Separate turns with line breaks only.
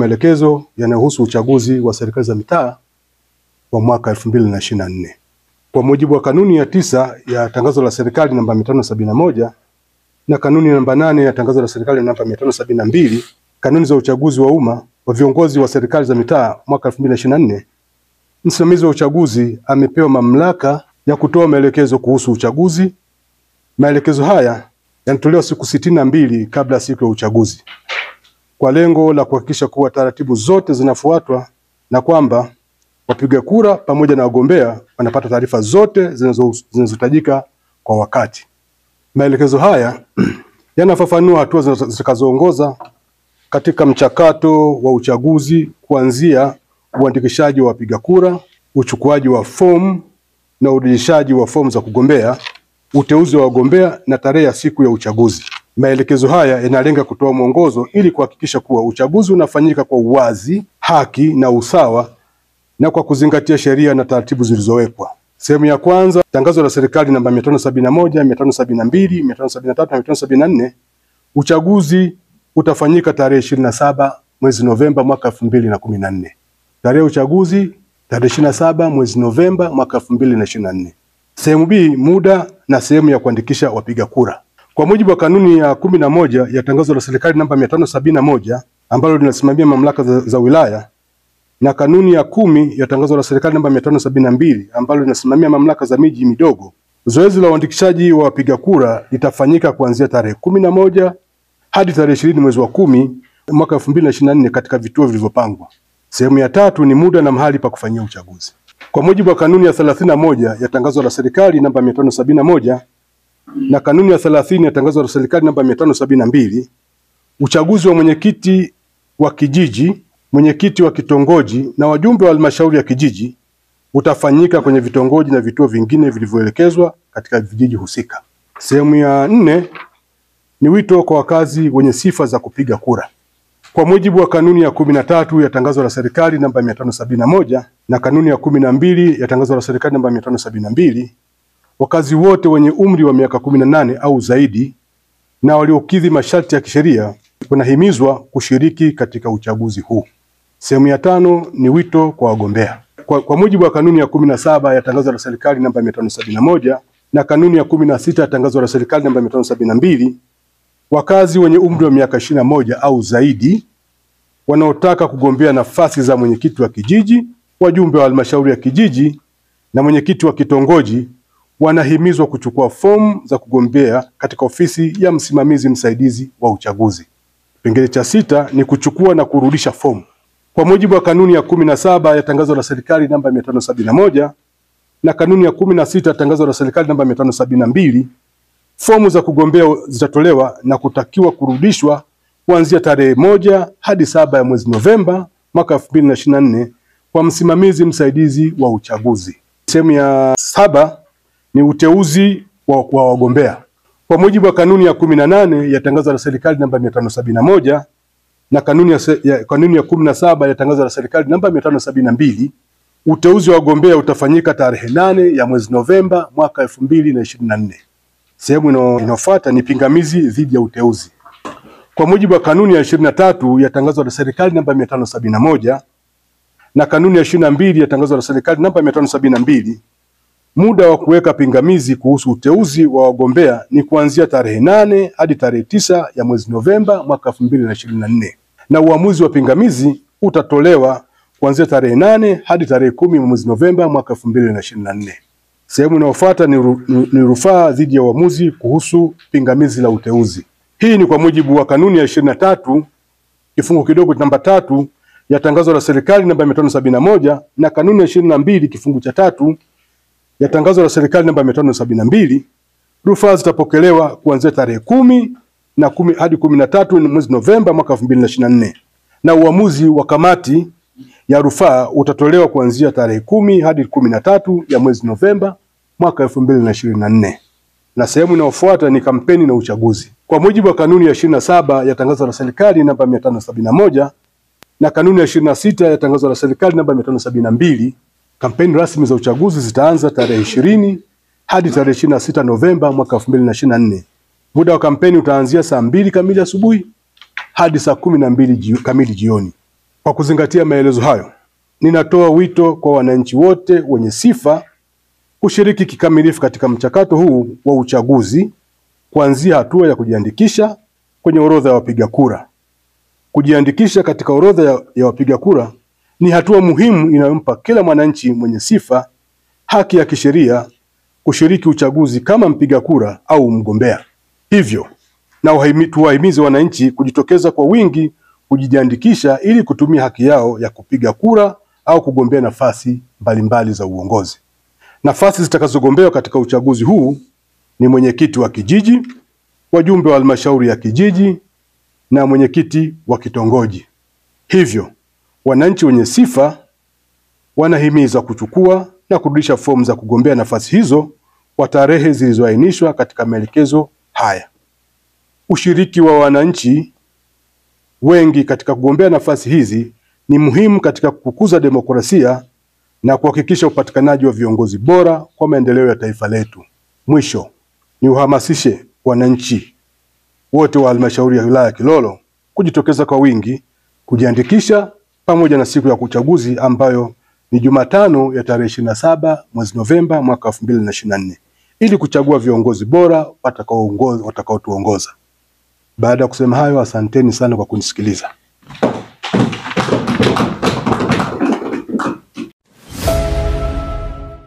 maelekezo yanayohusu uchaguzi wa serikali za mitaa wa mwaka elfu mbili na ishirini na nne. Kwa mujibu wa kanuni ya tisa ya tangazo la serikali namba mia tano sabini na moja na kanuni namba nane ya tangazo la serikali namba mia tano sabini na mbili kanuni za uchaguzi wa umma wa viongozi wa serikali za mitaa mwaka elfu mbili na ishirini na nne msimamizi wa uchaguzi amepewa mamlaka ya kutoa maelekezo kuhusu uchaguzi. Maelekezo haya yanatolewa siku sitini na mbili kabla ya siku ya uchaguzi kwa lengo la kuhakikisha kuwa taratibu zote zinafuatwa na kwamba wapiga kura pamoja na wagombea wanapata taarifa zote zinazo- zinazohitajika kwa wakati. Maelekezo haya yanafafanua hatua zinazo- zitakazoongoza katika mchakato wa uchaguzi kuanzia uandikishaji wa wapiga kura, uchukuaji wa fomu na urejeshaji wa fomu za kugombea, uteuzi wa wagombea na tarehe ya siku ya uchaguzi. Maelekezo haya yanalenga kutoa mwongozo ili kuhakikisha kuwa uchaguzi unafanyika kwa uwazi, haki na usawa na kwa kuzingatia sheria na taratibu zilizowekwa. Sehemu ya kwanza, tangazo la serikali namba 571, 572, 573 na 574. Uchaguzi utafanyika tarehe 27 mwezi Novemba mwaka 2014. Tarehe ya uchaguzi tarehe 27 mwezi Novemba mwaka 2024. Sehemu B, muda na sehemu ya kuandikisha wapiga kura. Kwa mujibu wa kanuni ya kumi na moja ya tangazo la serikali namba 571 ambalo linasimamia mamlaka za, za wilaya na kanuni ya kumi ya tangazo la serikali namba 572 ambalo linasimamia mamlaka za miji midogo, zoezi la uandikishaji wa wapiga kura litafanyika kuanzia tarehe kumi na moja hadi tarehe ishirini mwezi wa kumi mwaka 2024 katika vituo vilivyopangwa. Sehemu ya tatu ni muda na mahali pa kufanyia uchaguzi. Kwa mujibu wa kanuni ya 31 ya tangazo la serikali namba 571 na kanuni ya 30 ya tangazo la serikali namba 572, uchaguzi wa mwenyekiti wa kijiji, mwenyekiti wa kitongoji na wajumbe wa halmashauri ya kijiji utafanyika kwenye vitongoji na vituo vingine vilivyoelekezwa katika vijiji husika. Sehemu ya nne ni wito kwa wakazi wenye sifa za kupiga kura. Kwa mujibu wa kanuni ya kumi na tatu ya tangazo la serikali namba mia tano sabini na moja na kanuni ya kumi na mbili ya tangazo la serikali namba mia tano sabini na mbili wakazi wote wenye umri wa miaka kumi na nane au zaidi na waliokidhi masharti ya kisheria wanahimizwa kushiriki katika uchaguzi huu. Sehemu ya tano ni wito kwa wagombea. Kwa, kwa mujibu wa kanuni ya kumi na saba ya tangazo la serikali namba mia tano sabini na moja na kanuni ya kumi na sita ya tangazo la serikali namba mia tano sabini na mbili wakazi wenye umri wa miaka ishirini na moja au zaidi wanaotaka kugombea nafasi za mwenyekiti wa kijiji, wajumbe wa halmashauri ya kijiji na mwenyekiti wa kitongoji wanahimizwa kuchukua fomu za kugombea katika ofisi ya msimamizi msaidizi wa uchaguzi. Kipengele cha sita ni kuchukua na kurudisha fomu. Kwa mujibu wa kanuni ya kumi na saba ya tangazo la serikali namba mia tano sabini na moja na kanuni ya kumi na sita ya tangazo la serikali namba mia tano sabini na mbili fomu za kugombea zitatolewa na kutakiwa kurudishwa kuanzia tarehe moja hadi saba ya mwezi Novemba mwaka elfu mbili na ishirini na nne kwa msimamizi msaidizi wa uchaguzi. Sehemu ya saba ni uteuzi wa, wa wagombea. Kwa mujibu wa kanuni ya kumi na nane ya tangazo la serikali namba mia tano sabini na moja na kanuni ya, se- ya, kanuni ya kumi na saba ya tangazo la serikali namba mia tano sabini na mbili uteuzi wa wagombea utafanyika tarehe nane ya mwezi Novemba mwaka elfu mbili na ishirini na nne. Sehemu ino- inayofuata ni pingamizi dhidi ya uteuzi. Kwa mujibu wa kanuni ya ishirini na tatu ya tangazo la serikali namba mia tano sabini na moja na kanuni ya ishirini na mbili ya tangazo la serikali namba mia tano sabini na mbili muda wa kuweka pingamizi kuhusu uteuzi wa wagombea ni kuanzia tarehe nane hadi tarehe tisa ya mwezi Novemba mwaka elfu mbili na ishirini na nne na uamuzi wa pingamizi utatolewa kuanzia tarehe nane hadi tarehe kumi mwezi Novemba mwaka elfu mbili na ishirini na nne. Sehemu inayofuata ni, ru, ni, ni rufaa dhidi ya uamuzi kuhusu pingamizi la uteuzi. Hii ni kwa mujibu wa kanuni ya ishirini na tatu kifungu kidogo namba tatu ya tangazo la serikali namba mia tano sabini na moja na kanuni ya ishirini na mbili kifungu cha tatu ya tangazo la serikali namba mia tano sabini na mbili rufaa zitapokelewa kuanzia tarehe kumi na kumi hadi kumi na tatu mwezi Novemba mwaka elfu mbili na ishirini na nne na uamuzi wa kamati ya rufaa utatolewa kuanzia tarehe kumi hadi kumi na tatu ya mwezi Novemba mwaka elfu mbili na ishirini na nne na sehemu inayofuata ni kampeni na uchaguzi. Kwa mujibu wa kanuni ya ishirini na saba ya tangazo la serikali namba mia tano sabini na moja na kanuni ya ishirini na sita ya tangazo la serikali namba mia tano sabini na mbili kampeni rasmi za uchaguzi zitaanza tarehe ishirini hadi tarehe ishirini na sita Novemba mwaka elfu mbili na ishirini na nne. Muda wa kampeni utaanzia saa mbili kamili asubuhi hadi saa kumi na mbili jio, kamili jioni. Kwa kuzingatia maelezo hayo, ninatoa wito kwa wananchi wote wenye sifa kushiriki kikamilifu katika mchakato huu wa uchaguzi kuanzia hatua ya kujiandikisha kwenye orodha ya wapiga kura. Kujiandikisha katika orodha ya, ya wapiga kura ni hatua muhimu inayompa kila mwananchi mwenye sifa haki ya kisheria kushiriki uchaguzi kama mpiga kura au mgombea. Hivyo na wahimi- tuwahimize wananchi kujitokeza kwa wingi kujiandikisha ili kutumia haki yao ya kupiga kura au kugombea nafasi mbalimbali za uongozi. Nafasi zitakazogombewa katika uchaguzi huu ni mwenyekiti wa kijiji, wajumbe wa halmashauri ya kijiji na mwenyekiti wa kitongoji. Hivyo wananchi wenye sifa wanahimizwa kuchukua na kurudisha fomu za kugombea nafasi hizo kwa tarehe zilizoainishwa katika maelekezo haya. Ushiriki wa wananchi wengi katika kugombea nafasi hizi ni muhimu katika kukuza demokrasia na kuhakikisha upatikanaji wa viongozi bora kwa maendeleo ya taifa letu. Mwisho, ni uhamasishe wananchi wote wa halmashauri ya wilaya ya Kilolo kujitokeza kwa wingi kujiandikisha pamoja na siku ya uchaguzi ambayo ni Jumatano ya tarehe ishirini na saba mwezi Novemba mwaka elfu mbili na ishirini na nne ili kuchagua viongozi bora watakaoongoza watakaotuongoza. Baada ya kusema hayo, asanteni sana kwa kunisikiliza.